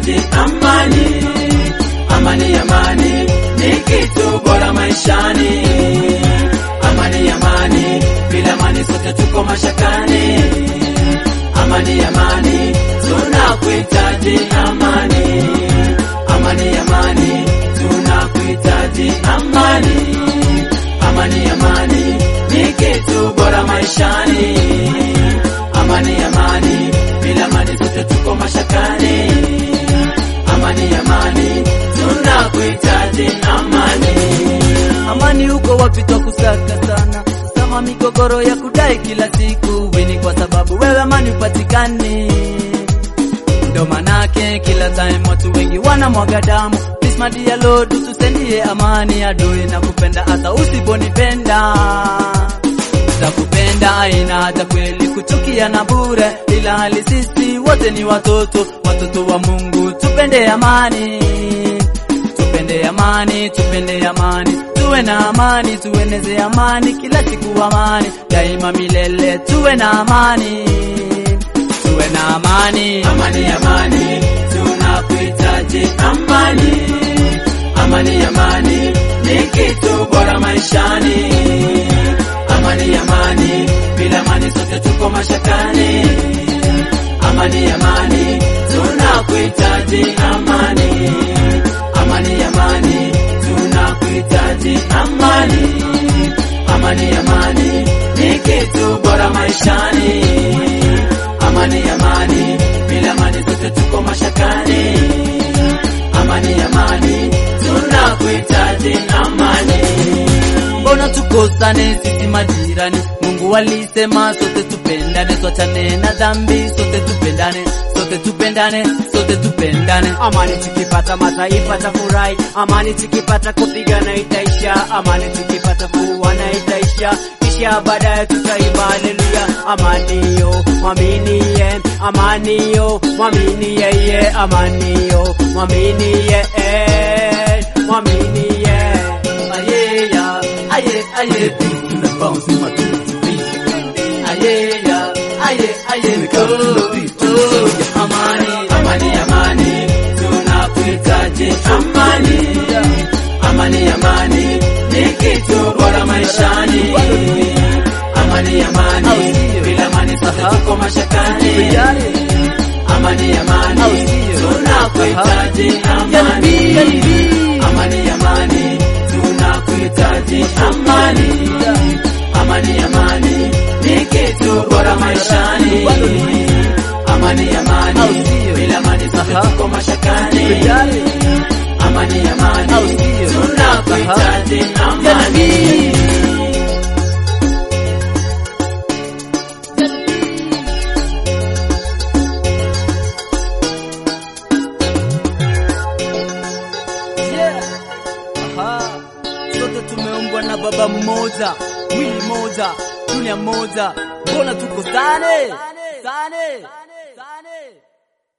tunakuhitaji amani, amani, amani ni kitu bora maishani. Amani, amani, bila amani sote tuko mashakani. Amani, amani, tunakuhitaji amani, amani, amani, tunakuhitaji amani, amani, amani ni kitu bora maishani. Amani, amani, bila amani sote tuko mashakani. Amani, amani, tunakuhitaji amani. Amani huko wapi twakusaka sana, kama migogoro ya kudai kila siku wini, kwa sababu wewe amani upatikani. Ndo manake kila time watu wengi wanamwaga damu. Please my dear Lord, utusendie amani, adui na kupenda hata usiponipenda za kupenda aina hata kweli kuchukia na bure, ila hali sisi wote ni watoto, watoto wa Mungu. Tupende amani, tupende amani, tupende amani, tuwe na amani, tueneze amani kila siku, amani daima milele, tuwe na amani, tuwe na amani. Amani, amani, tunakuhitaji amani. Amani, amani ni kitu bora maishani. Amani, amani, bila amani sote tuko mashakani. Amani, amani, tunakuhitaji amani. Amani, amani, tunakuhitaji amani. Amani, amani ni kitu bora maishani. Amani, amani, bila amani sote tuko mashakani. Amani, amani, tunakuhitaji amani. Mbona tukosane sisi majirani? Mungu alisema sote tupendane, tuachane na dhambi, sote tupendane, sote tupendane, sote tupendane. Amani tukipata mataifa tafurahi, amani tukipata kupigana itaisha, amani tukipata kuwana itaisha, kisha baadaye tutaimba haleluya. Amani yo mwamini ye, amani yo mwamini yeye, amani yo mwamini ye, eh, mwamini ye. Aye ya, aye aye, tuna bounce in my two feet. Aye ya, aye aye, go, go, amani. Amani, amani, tunakuhitaji amani. Amani, amani ni kitu bora maishani. Amani, amani, bila amani sote tuko mashakani. Amani, amani, tunakuhitaji amani. Amani, amani, tunakuhitaji amani. Amani, amani ni kitu bora maishani. Amani, amani, bila amani sote tuko mashakani. Amani, amani, tunakuhitaji amani. Aha. Sote tumeumbwa na baba mmoja, mwili mmoja, dunia moja, mbona tukosane?